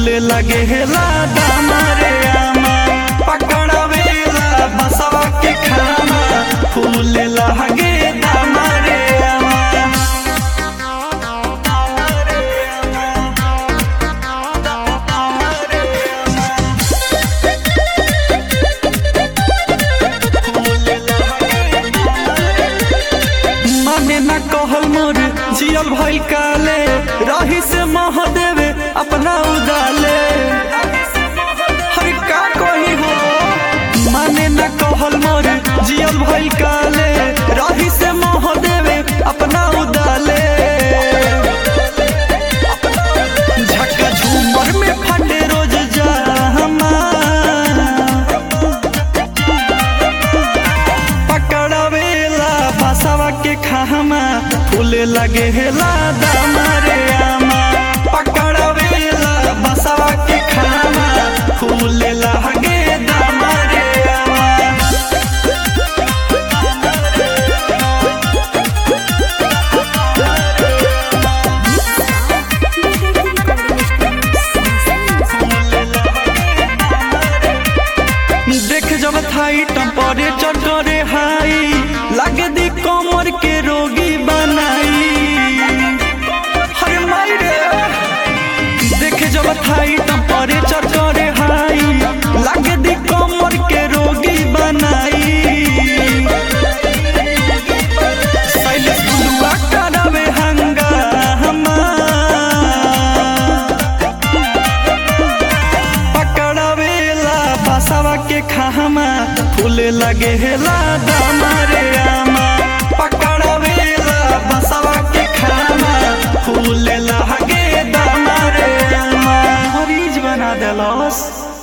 फूले लगे हेला दामा रे आमा पकड़ावेला बसवा के खामा फूले लगे दामा रे आमा माने ना कहल मोर जियल भइल काले रही से मह देवे अपना उदाले हर का कही हो माने ना कहल मोर जियल भइल काले रही से मह देवे अपना उदाले झक्का झूमर में फटे रोज जामा पकड़ावेला बसवा के खामा फूले लगे हेला दामा रे आमा पकड़ावेला बसवा के खामा फूले लगे दामा रे आमा देख जब थाई टेम्परेचर करे हाई लागे दी कमर के रोगी बनाई हरे माई रे देख जब थाई टेम्परेचर करे हाई लागे दी कमर के रोगी बनाई शैलेश बुलुआ करावे हंगामा पकड़ावेला बसवा के खामा फूले लगे हेला दामा रे आमा पकड़ावेला बसवा के खामा फूले लगे दामा रे आमा मरीज बना देलस